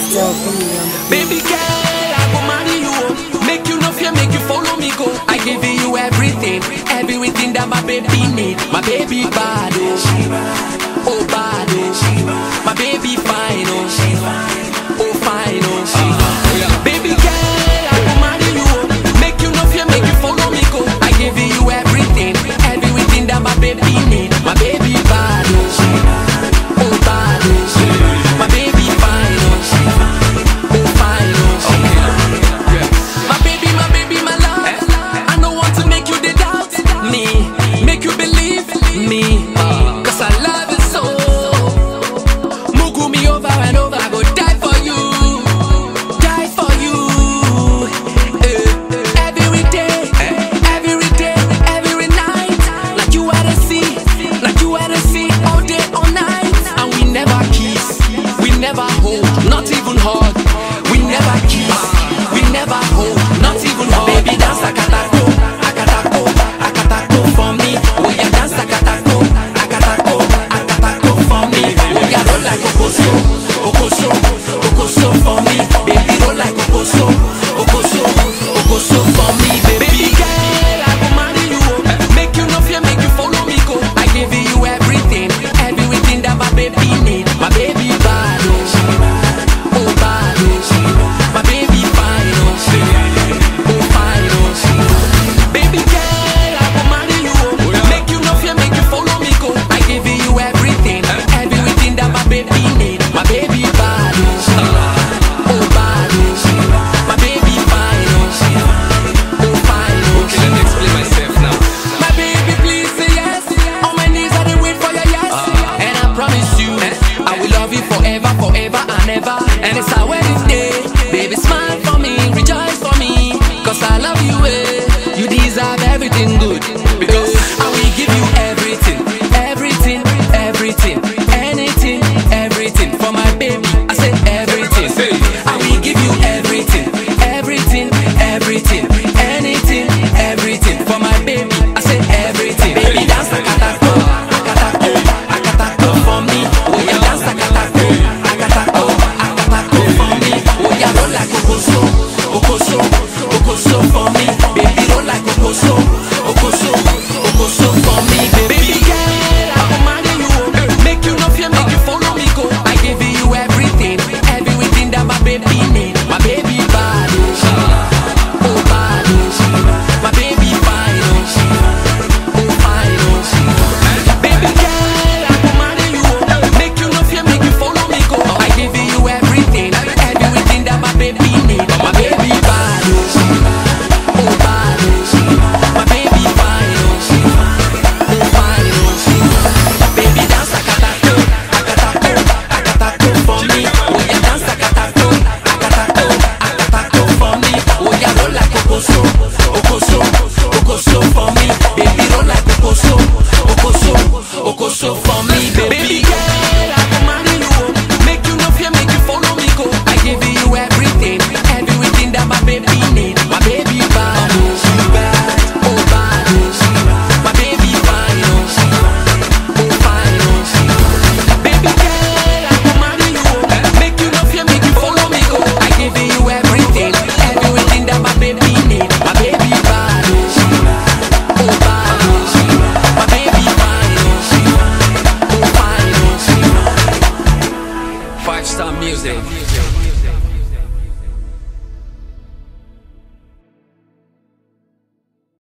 still be on the Baby girl, I go marry you. oh. Make you no fear, make you follow me go. I give you everything, everything that my baby need. My baby bad, oh, oh bad, oh. My baby fine, oh, oh fine, oh. Baby girl, I go marry you. oh. Make you no fear, make you follow me go. I give you everything, everything that my baby need. My baby bad, oh, oh bad, oh. My baby fine, oh. Oh, fine, oh. My baby, my baby, my love. I don't want to make you the doubt me, make you believe me. Cause I love you so. Mugu me over and over, I go die for you. Die for you. Eh, Every day, every day, every night. Like you are the sea, like you are the sea, all day, all night. And we never kiss, we never hold, not even hug. We never kiss, we never hold, not even hug. Baby, dance akatako, akatako, akatako for me. Oh yeah, dance akatako, akatako, akatako for me. Oh yeah, roll like okoso, okoso, okoso for me. Baby, roll like okoso, okoso, okoso for me. Baby girl, I go marry you. oh. Make you no fear, make you follow me go. I give you everything, everything that my baby need. My baby bad, oh, oh bad, oh. My baby fine, oh, oh fine, oh. Baby girl, I go marry you. oh. Make you no fear, make you follow me go. I give you everything, everything that my baby need. My baby bad, oh, oh bad, oh. My baby fine, oh, oh fine, oh. Okay, let me explain myself now. My baby, please say yes. On my knees, I dey wait for your yes. And I promise you, I will love you forever, forever and ever. And it's our wedding day. Baby, smile for me, rejoice for me. Cause I love you, eh. You deserve everything good. Because I will give you everything, everything, everything, anything, everything. For my baby, I said everything. I will give you everything, everything, everything, anything, everything. For my baby, I said everything. Baby, dance akatako, akatako, akatako for me. Oh yeah, dance akatako, akatako, akatako for me. Oh yeah, roll like okoso, okoso, okoso for me. Baby, roll like okoso, okoso, okoso for me. Baby girl, I go marry you. oh. Make you no fear, make you follow me go. I give you everything, everything that my baby need. My baby bad, oh, oh bad, oh. My baby fine, oh, oh fine, oh. Baby girl, I go marry you. oh. Make you no fear, make you follow me go. I give you everything, everything that my baby need. My baby bad, oh, oh bad, oh. My baby fine, oh, oh fine, oh. Baby dance akatako, akatako, akatako for me. Oh yeah, dance akatako, akatako, akatako for me. Oh yeah, roll like okoso, okoso, okoso for me. Baby roll like okoso, okoso, okoso for me. Baby girl, I go marry you. oh. Make you no fear, make you follow me go. I give you everything, everything that my baby need. My baby bad, oh bad, oh bad, oh. My baby fine, oh. Oh, fine, oh. Baby girl, I go marry you. oh. Make you no fear, make you follow me go. I give you everything, everything that my baby need. My baby bad, oh, oh bad, oh. My baby fine, oh, oh fine, oh. Five star music.